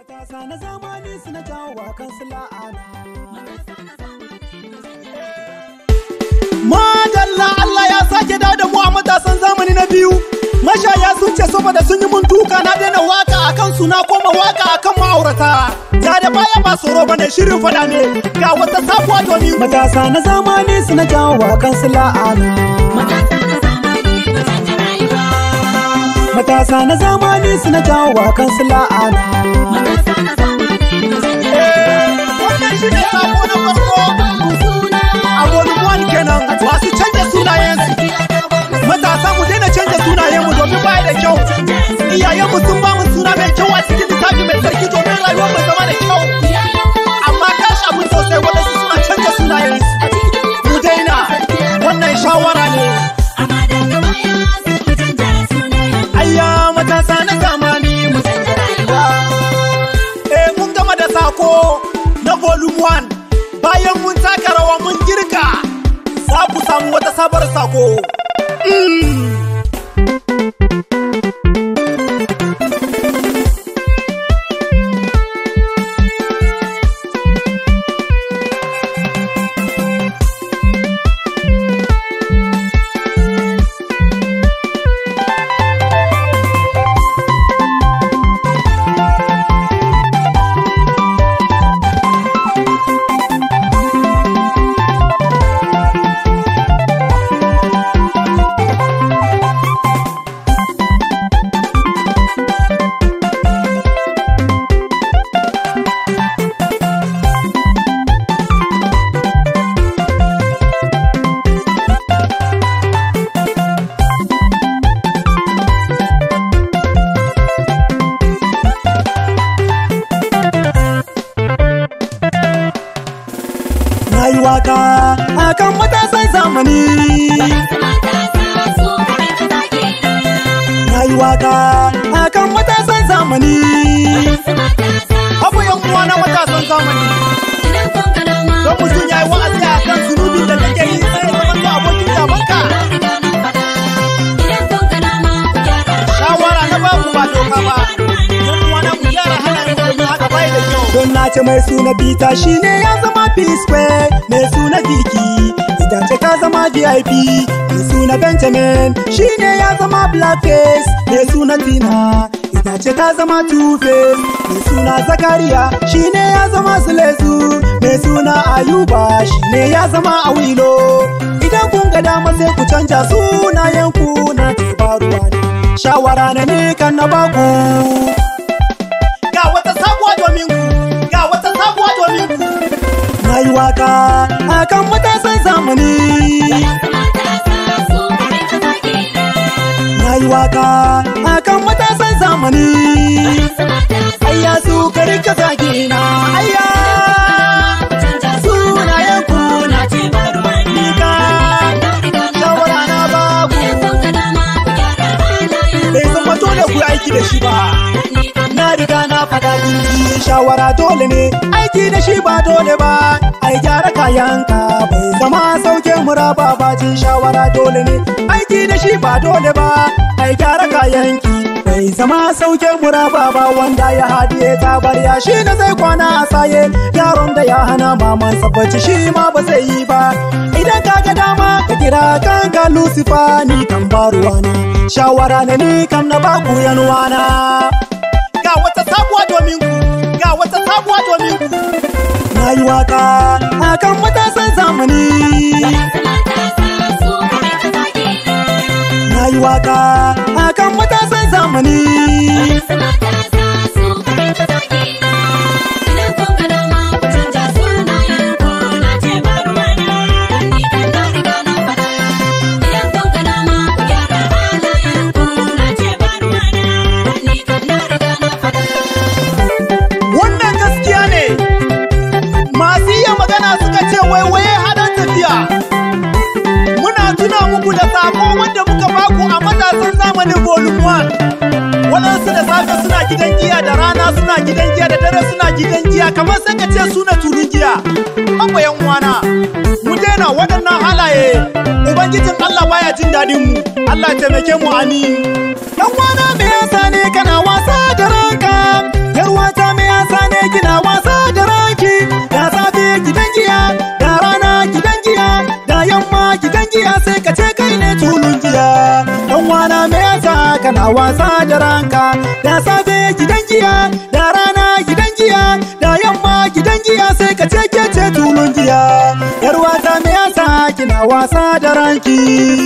Matasa na zamani suna jawo wa kansu la'ana. Madalla Allah ya sake dawo da mu a matasan zamani na biyu. Mashaya sun ce saboda sun yi mun duka na daina waka a kansu na koma waka a kan ma'aurata. Ja da baya ba tsoro bane shirin fada ne ga wata sabuwa domin matasa na zamani suna jawo wa kansu la'ana. Matasa na zamani suna jawo wa kansu la'ana. Wannan shi ne sako na farko a volume one kenan masu canja sunayensu. Matasa mu daina canja sunayenmu domin baya da kyau. Iyayenmu sun ba mu suna mai kyau a cikin littafi mai sarki domin rayuwar mu zama da kyau. Amma kashi abin sosai waɗansu suna canja sunayensu. Mu daina wannan shawara ne. Ayya matasa na zamani mu canja rayuwa. Eh mun gama da sako na volume one. Bayan mun taka rawa mun girka za ku samu wata sabar sako. Na yi waka akan matasan zamani. Na yi waka akan matasan zamani. Abu yan uwa na matasan zamani. Don mutum ya yi wa'azi a kan zunubin da take yi sai ya zama to abokin gabanka. Shawara na babu ba doka ba. Yan uwa na mu gyara halayen mu domin haka bai da kyau. Don na ce mai suna Bita shi ne ya zama P-Square mai suna Viki. Ita ce ta zama VIP mai suna Benjamin shi ne ya zama Blackface mai suna Tina. Ita ce ta zama Two-Face mai suna Zakariya shi ne ya zama Sulesu mai suna Ayuba shi ne ya zama Awilo. Idan kun ga dama sai ku canja sunayen ku na dabaruwa ne. Shawara na ne kan na baku. Ga wata sabuwa domin ku, ga wata sabuwa domin ku. Na yi waka akan matasan zamani. Na yi waka akan matasan zamani. Ayya su kari ka zagi na ayya. Sunayen ku na ce ni ka shawara na babu. Bai zama dole ku yi aiki da shi ba. Na riga na faɗa dinki shawara dole ne aiki da shi ba dole ba ai gyara kayanka bai zama sauke muraba ba jin shawara dole ne aiki da shi ba dole ba ai gyara kayanki bai zama sauke muraba ba wanda ya hadiye ta barya shi na zai kwana a saye yaron da ya hana maman sabbaci shi ma ba zai yi ba idan ka ga dama ka kira kanka lucifer ni kan baruwana shawara na ni kam na baku yanuwana ga wata sabuwa domin ku ga wata sabuwa domin ku na yi waka akan matasan zamani na yi waka akan matasan zamani wannan gaskiya ne masu iya magana suka ce waiwaye haɗin tafiya muna tuna muku da sako wanda muka baku a matasan zamanin volume 1 waɗansu da safe suna gidan giya da rana suna gidan giya da dare suna gidan giya kamar sai ka ce suna turin giya haka yan uwana mu daina waɗannan halaye ubangijin Allah baya jin daɗin mu Allah ya taimake mu amin yan uwana me yasa ne kana wasa da ranka yar wata me yasa wasa da ranka da safe gidan giya da rana gidan giya da yamma gidan giya sai ka ce ke ce tulun giya yar wata me yasa kina wasa da ranki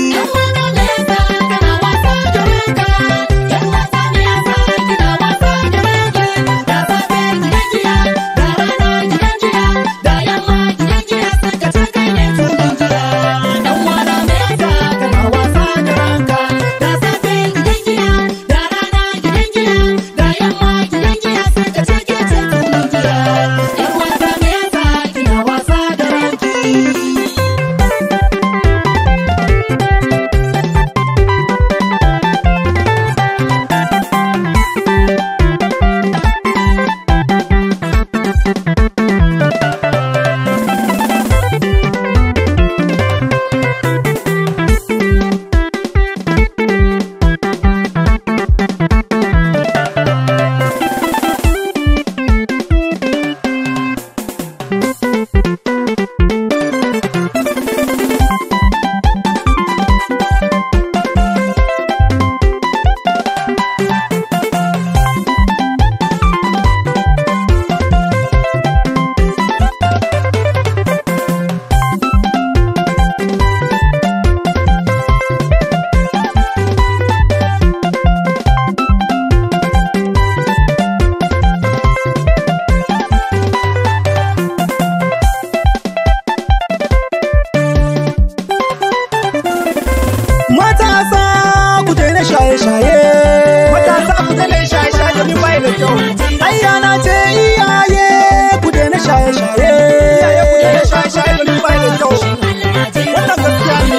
matasa ku daina shaye-shaye matasa ku daina shaye-shaye domin bai da kyau ayya na ce iyaye ku daina shaye-shaye iyaye ku daina shaye-shaye domin bai da kyau wannan gaskiya ne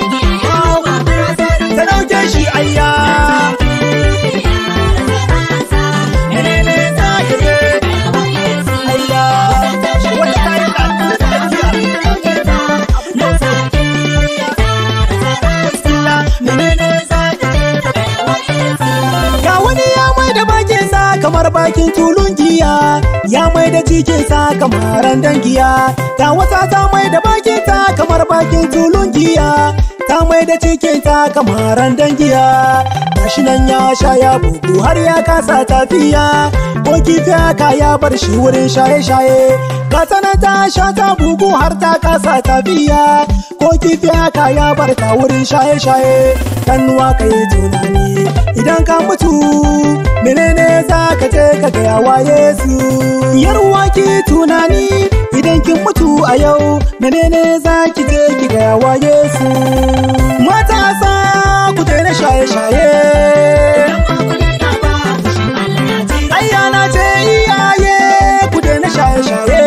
ta dauke shi ayya menene za ki je ayya wata ta yi Ga wani ya mai da bakinsa kamar bakin tulun giya, ya mai da cikinsa kamar randan giya. Ga wata ta mai da bakinta kamar bakin tulun giya, ta mai da cikinta kamar randan giya. Gashi nan ya sha ya bugu har ya kasa tafiya, ko kifi haka ya bar shi wurin shaye-shaye. Gata nan ta sha ta bugu har ta kasa tafiya, ko kifi haka ya bar ta wurin shaye-shaye. Kanuwa ka yi tunani idan ka mutu menene za ka je ka gaya wa Yesu yarwa ki tunani idan kin mutu a yau menene za ki je ki gaya wa Yesu matasa ku daina shaye-shaye ayyana ce iyaye ku daina shaye-shaye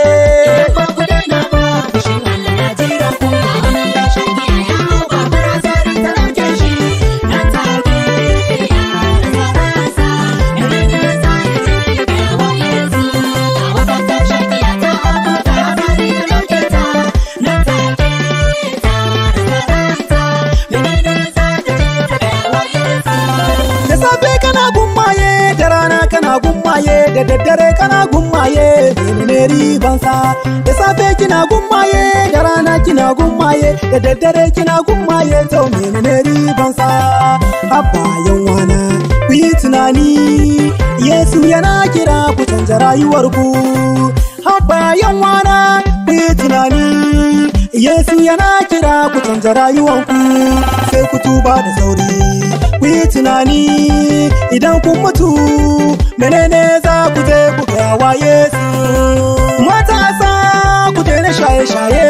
da safe kana gummaye da rana kana gummaye da daddare kana gummaye menene ribansa da safe kina gummaye da rana kina gummaye da daddare kina gummaye to menene ribansa abba yan wana ku yi tunani yesu yana kira ku canja rayuwarku abba yan wana ku yi tunani yesu yana kira ku canja rayuwarku sai ku tuba da sauri ku yi tunani idan kun mutu menene za ku je ku gaya wa Yesu matasa ku daina shaye-shaye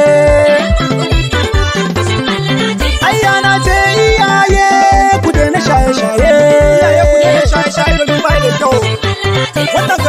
ayyana ce iyaye ku daina shaye-shaye iyaye ku daina shaye-shaye domin bai da kyau wannan